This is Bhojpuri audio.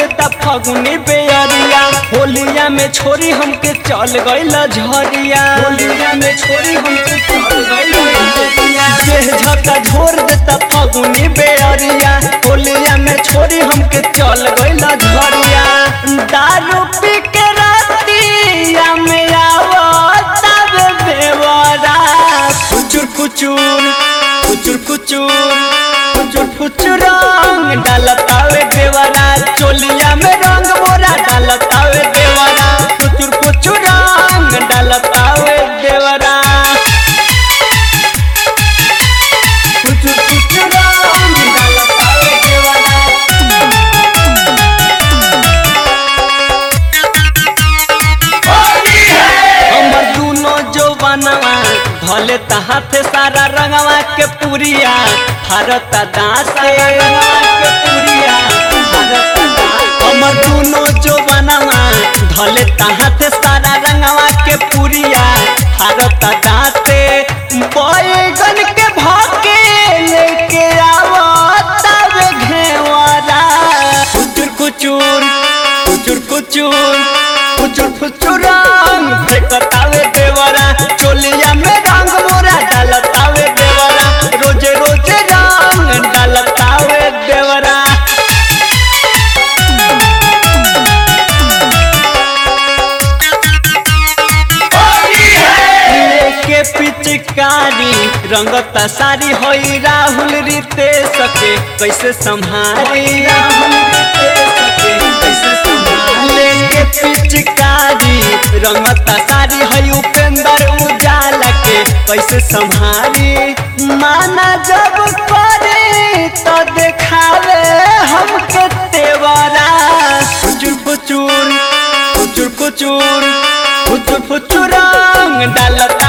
देता फगुनी बेअरिया होलिया में छोरी हमके चल गइल झरिया होलिया में छोरी हमके चल गइल झरिया देह झका झोर देता फगुनी बेअरिया होलिया में छोरी हमके चल गइल झरिया दारू पी के रातिया में आवता बे बेवरा कुचुर कुचुर कुचुर कुचुर कुचुर कुचुर रंग डालतावे देवरा चोलिया में रंग मोरा डालतावे देवरा कुचुर कुचुर रंग डालतावे देवरा कुचुर कुचुर रंग डालतावे देवरा हमर दूनो जो बनवा भले हाथ सारा रंगवा के पुरिया भारत दास के रंगवा के पुरिया भारत दास। हमर दूनो जो बनवा भले हाथ सारा रंगवा के पुरिया भारत दाते बैगन के भाके लेके आवता वे घेवरा कुचुर कुचुर कुचुर कुचुर कुचुर कुचुर रंग फेंकतावे देवरा चोलिया में रंग मोरा डालतावे देवरा रोजे रोजे रंग डालतावे देवरा लेके पिचकारी रंगता सारी होई राहुल रीते सके कैसे संभाली राहुल रीते सके कैसे संभाली लेके पिचकारी रंगता सारी होई उपेंद्र उजाला के कैसे संभाली माना जब करे तो देखावे हमके तेवरा कुचुर कुचुर कुचुर कुचुर फुचुर फुचुर रंग डालत